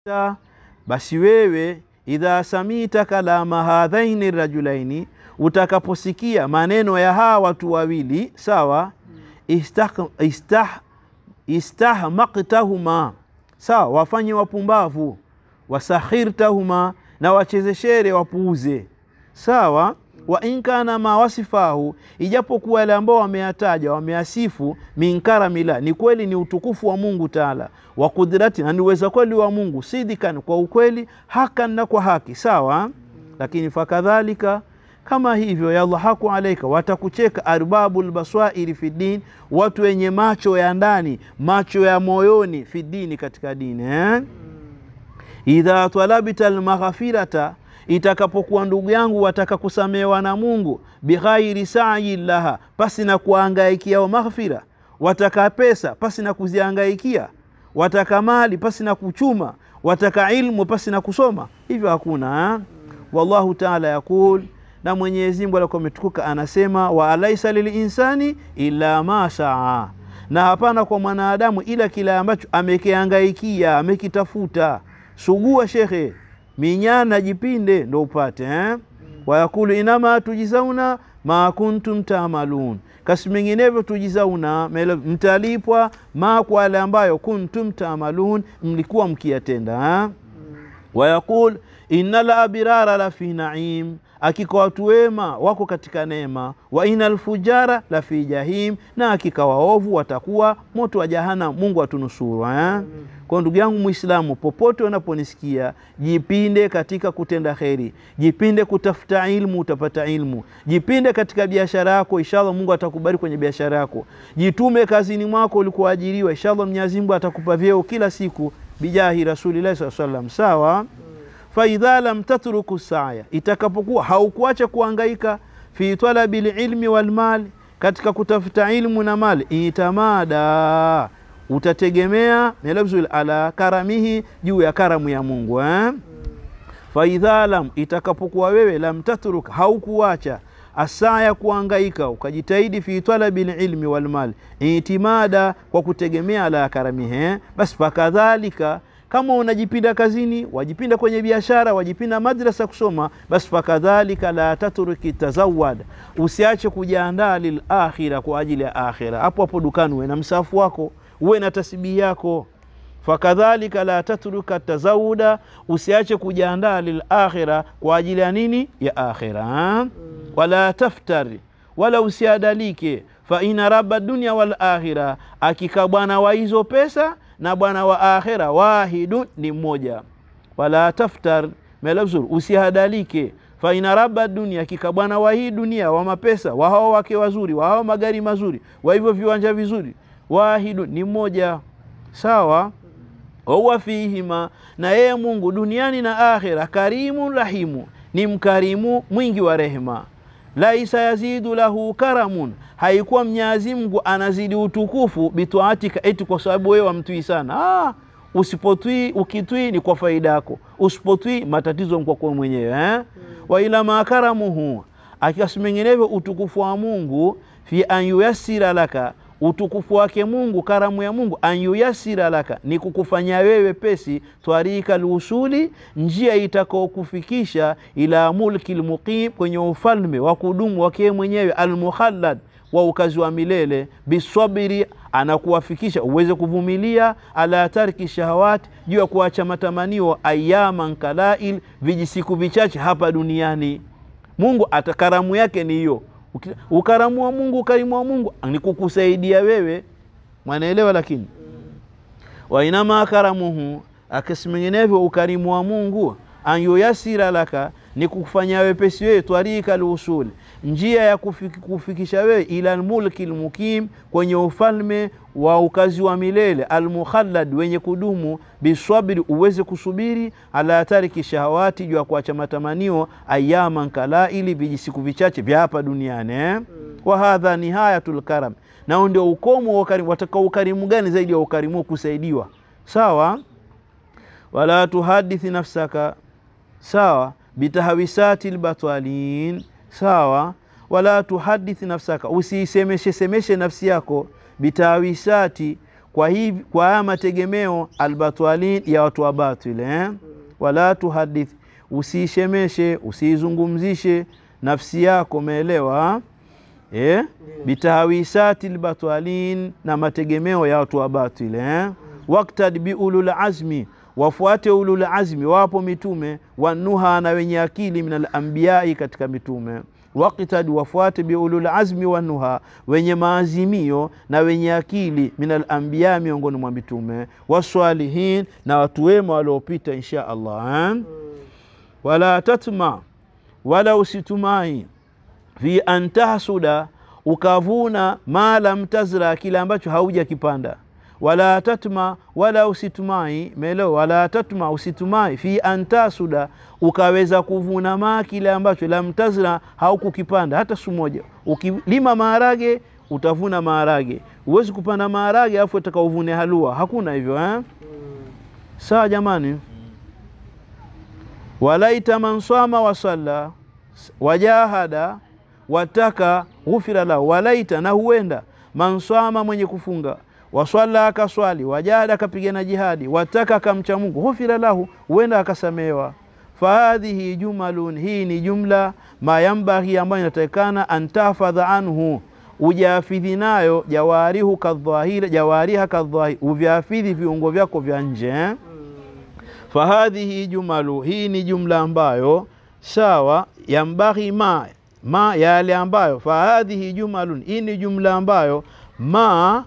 basi wewe idha samita kalama hadhaini rajulaini, utakaposikia maneno ya hawa watu wawili sawa, istah, istah, istahmaktahuma sawa, wafanye wapumbavu, wasakhirtahuma, na wachezeshere wapuuze sawa wa inkana ma wasifahu, ijapokuwa yale ambao wameyataja wameasifu, minkaramila, ni kweli ni utukufu wa Mungu Taala, wa kudrati, na ni uweza kweli wa Mungu, sidikan, kwa ukweli, hakan, na kwa haki sawa. Lakini fakadhalika, kama hivyo, yadhahaku alaika, watakucheka arbabu lbaswairi fi din, watu wenye macho ya ndani, macho ya moyoni, fi dini, katika dini eh? idha talabta almaghfirata itakapokuwa ndugu yangu wataka kusamehewa na Mungu, bighairi sayi laha, pasi na kuangaikia maghfira. Wataka pesa pasi na kuziangaikia, wataka mali pasi na kuchuma, wataka ilmu pasi na kusoma, hivyo hakuna ha? Wallahu taala yaqul, na Mwenyezi Mungu alikuwa ametukuka anasema, wa alaisa lilinsani illa ma saa, na hapana kwa mwanadamu ila kile ambacho amekiangaikia amekitafuta. Sugua shekhe minyana jipinde ndo upate eh? Wayakulu inama tujizauna ma kuntum tamalun, kasi menginevyo tujizauna, mtalipwa ma kwa yale ambayo kuntum tamalun, mlikuwa mkiyatenda eh? Wayakul inna la abirara la fi naim, akika watu wema wako katika neema. Wa ina alfujara la fi jahim, na akika waovu watakuwa moto wa Jahannam. Mungu atunusuru eh? Kwa ndugu yangu Muislamu, popote unaponisikia, jipinde katika kutenda kheri, jipinde kutafuta ilmu, utapata ilmu. Jipinde katika biashara yako, inshallah Mungu atakubariki kwenye biashara yako. Jitume kazini mwako ulikoajiriwa, inshallah Mwenyezi Mungu atakupa vyeo kila siku, bijahi rasulillahi sallallahu alaihi wasallam. Sawa. Faidha lam tatruku saya, itakapokuwa haukuacha kuangaika fi talabi lilmi walmali, katika kutafuta ilmu na mali, itamada utategemea melabzul ala karamihi, juu ya karamu ya Mungu eh? Faidha lam, itakapokuwa wewe lam tatruk, haukuacha asaya kuangaika, ukajitahidi fi talabi lilmi walmali, itimada kwa kutegemea ala karamihi eh? Basi fakadhalika kama unajipinda kazini, wajipinda kwenye biashara, wajipinda madrasa kusoma, basi fakadhalika la tatruki tazawad, usiache kujiandaa lilakhira, kwa ajili ya akhira. Hapo hapo dukani uwe na msafu wako, uwe na tasbihi yako. Fakadhalika la tatruka tazawuda, usiache kujiandaa lilakhira, kwa ajili ya nini? Ya akhira. Wala taftari, wala usiadalike. Fa ina rabba dunya wal akhira, akika bwana wa hizo pesa na bwana wa akhira wahidun ni mmoja. Wala taftar melabzur, usihadalike. Fa ina rabba dunia, hakika bwana wa hii dunia wa mapesa wa hao wake wazuri wa hao magari mazuri wa hivyo viwanja vizuri, wahidun ni mmoja. Sawa. Wahuwa fihima, na yeye Mungu duniani na akhira, karimun rahimu, ni mkarimu mwingi wa rehema. Laisa yazidu lahu karamun, haikuwa Mwenyezi Mungu anazidi utukufu bitwaatika, eti kwa sababu wewe wamtwii sana. Ah, usipotwii, ukitwii ni kwa faida yako, usipotwii matatizo kwako mwenyewe eh? wa ila makaramuhu, akiasi menginevyo utukufu wa Mungu fi an yuyassira laka utukufu wake Mungu, karamu ya Mungu, an yuyasira laka, ni kukufanya wewe pesi, twarika lusuli, njia itakaokufikisha ila mulki lmuqim, kwenye ufalme wa kudumu wake mwenyewe, almukhallad, wa ukazi wa milele, bisabiri, anakuwafikisha uweze kuvumilia, ala tarki shahawati, juu ya kuacha matamanio, ayaman kalail, vijisiku vichache hapa duniani. Mungu ata karamu yake ni hiyo ukaramu wa Mungu, ukarimu wa Mungu ni kukusaidia wewe, mwanaelewa. Lakini wa inama karamuhu, akisi menginevyo ukarimu wa Mungu, an yuyasira laka, ni kukufanya wepesi wewe, twarika lusuli, njia ya kufik, kufikisha wewe ila lmulki lmukim, kwenye ufalme wa ukazi wa milele, almukhallad, wenye kudumu, biswabiri, uweze kusubiri, ala tariki shahawati, juu ya kuacha matamanio, ayaman kalaili, vijisiku vichache vya hapa duniani eh? mm. wa hadha nihayatul karam, nao ndio ukomo wa ukarimu. Wataka ukarimu gani zaidi ya ukarimu kusaidiwa? Sawa, wala tuhadithi nafsaka, sawa, bitahawisati lbatwalin, sawa, wala tuhadithi nafsaka, usiisemeshe semeshe nafsi yako bitawisati kwa hivi kwa haya mategemeo albatwalin ya watu wa batil eh? wala tuhadith usiishemeshe usiizungumzishe nafsi yako umeelewa eh? bitahawisati lbatwalin na mategemeo ya watu wa batil eh? waktad biulul azmi wafuate ulul azmi wapo mitume wanuha na wenye akili min alambiyai katika mitume waktad wafuate biulul azmi wanuha wenye maazimio na wenye akili min alambiya miongoni mwa mitume waswalihin na watu wema waliopita insha allah eh? wala tatma wala usitumai fi an tahsuda ukavuna ma lam tazra kile ambacho haujakipanda wala tatma wala usitumai melo wala tatma usitumai fi an tasuda ukaweza kuvuna ma kile ambacho lam tazra haukukipanda hata siku moja ukilima maharage utavuna maharage huwezi kupanda maharage alafu utaka uvune halua hakuna hivyo eh? sawa jamani walaita man swama wasalla wajahada wataka ghufira lahu walaita na huenda man swama mwenye kufunga waswala akaswali wajahada akapigana jihadi wataka akamcha Mungu ghufira lahu huenda akasamewa fahadhihi jumalun hii ni jumla mayambaghi ambayo inatakikana antahfadha anhu ujafidhi nayo jawarihu kadhahira jawariha kadhahiri uvyafidhi viungo vyako vya nje eh? fahadhihi jumalu hii ni jumla ambayo sawa yambaghi ma ma yale ambayo fahadhihi jumalun hii ni jumla ambayo ma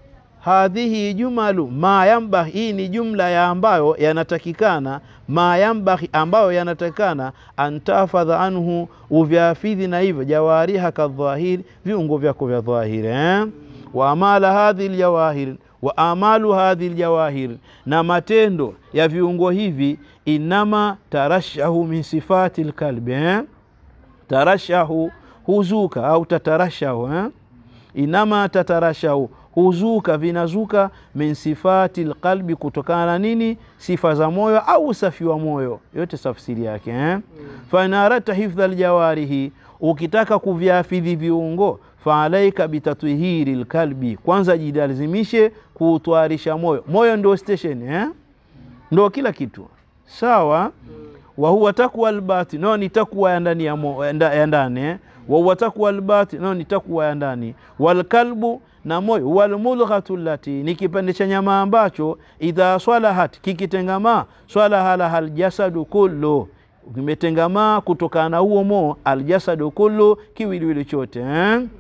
hadhihi jumalu ma yambaghi hii ni jumla ya ambayo yanatakikana ma yambaghi ambayo yanatakikana antafadha anhu uvyafidhi na hivyo jawariha kadhahiri viungo vyako vya dhahiri eh? wa amala hadhi ljawahiri wa amalu hadhi ljawahir, na matendo ya viungo hivi, inama tarashahu min sifati lkalbi eh? tarashahu huzuka au tatarashahu eh? inama tatarashahu huzuka vinazuka min sifati lqalbi, kutokana na nini? Sifa za moyo au usafi wa moyo, yote tafsiri yake eh? mm. fainarata hifdha ljawarihi, ukitaka kuvyafidhi viungo faalaika bitatwihiri lkalbi, kwanza jilazimishe kuutwarisha moyo. Moyo ndio station eh? ndo kila kitu sawa. wa huwa takwa albati, no ni takwa ya ndani ya ndani eh? wa huwa takwa albati, no ni takwa ya ndani. Walkalbu, na moyo. Walmulghatu lati, ni kipande cha nyama ambacho idha swalahat, kikitengamaa swalaha laha aljasadu kullu kimetengamaa kutokana na huo mo aljasadu kullu, kiwiliwili chote eh? mm.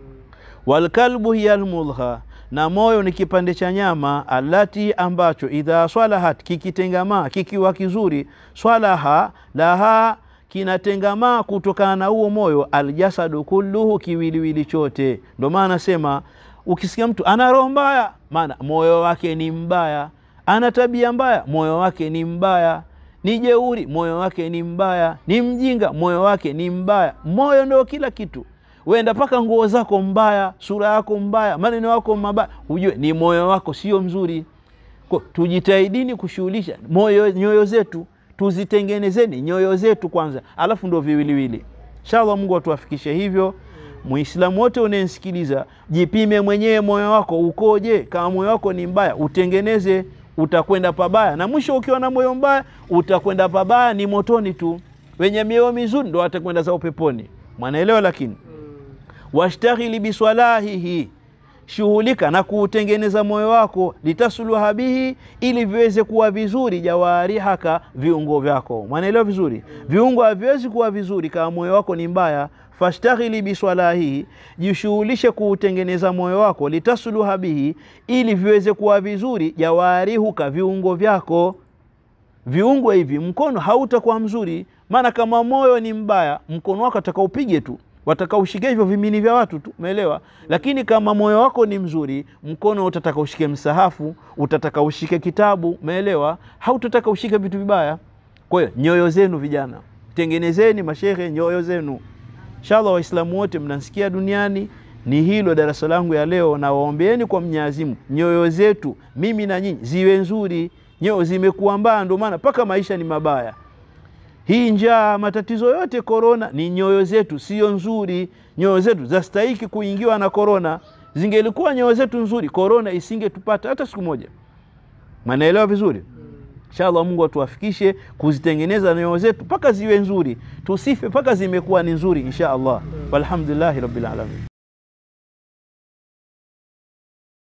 Walkalbu hiya almulgha, na moyo ni kipande cha nyama alati ambacho idha swalahat, kikitengamaa kikiwa kizuri, swalaha laha kinatengamaa kutokana na huo moyo aljasadu kulluhu, kiwiliwili chote. Ndo maana nasema ukisikia mtu ana roho mbaya, maana moyo wake ni mbaya. Ana tabia mbaya, moyo wake ni mbaya ni jeuri, moyo wake ni mbaya. Ni mjinga, moyo wake ni mbaya. Moyo ndio kila kitu. Wenda mpaka nguo zako mbaya, sura yako mbaya, maneno yako mabaya, hujue ni moyo wako sio mzuri. Kwa tujitahidini kushughulisha moyo, nyoyo zetu tuzitengenezeni nyoyo zetu kwanza, alafu ndo viwiliwili. Inshallah, Mungu atuwafikishe hivyo. Muislamu wote unayenisikiliza, jipime mwenyewe moyo wako ukoje. Kama moyo wako ni mbaya, utengeneze utakwenda pabaya, na mwisho ukiwa na moyo mbaya utakwenda pabaya, ni motoni tu. Wenye mioyo mizuri ndo watakwenda zao peponi, mwanaelewa. Lakini mm. washtaghili biswalahihi, shughulika na kuutengeneza moyo wako, litasluha bihi, ili viweze kuwa vizuri, jawarihaka, viungo vyako, mwanaelewa vizuri mm. viungo haviwezi kuwa vizuri kama moyo wako ni mbaya Fashtaghili biswalahihi, jishughulishe kuutengeneza moyo wako, litasluha bihi, ili viweze kuwa vizuri, jawarihuka, viungo vyako. Viungo hivi, mkono hautakuwa mzuri, maana kama moyo ni mbaya, mkono wako atakaupige tu, watakaushike hivyo vimini vya watu tu, umeelewa? Lakini kama moyo wako ni mzuri, mkono utataka ushike msahafu, utataka ushike kitabu, umeelewa? Hautataka ushike vitu vibaya. Kwa hiyo nyoyo zenu, vijana, tengenezeni mashehe, nyoyo zenu Inshallah Waislamu wote mnasikia duniani, ni hilo darasa langu ya leo, na waombeeni kwa Mwenyezi Mungu nyoyo zetu mimi na nyinyi ziwe nzuri. Nyoyo zimekuwa mbaya, ndio maana mpaka maisha ni mabaya. Hii njaa, matatizo yote, korona, ni nyoyo zetu sio nzuri. Nyoyo zetu zastahiki kuingiwa na korona. zingelikuwa nyoyo zetu nzuri korona isingetupata hata siku moja manaelewa vizuri inshallah mungu atuwafikishe kuzitengeneza nyoyo zetu mpaka ziwe nzuri tusife mpaka zimekuwa ni nzuri insha allah walhamdulillahi rabbil alamin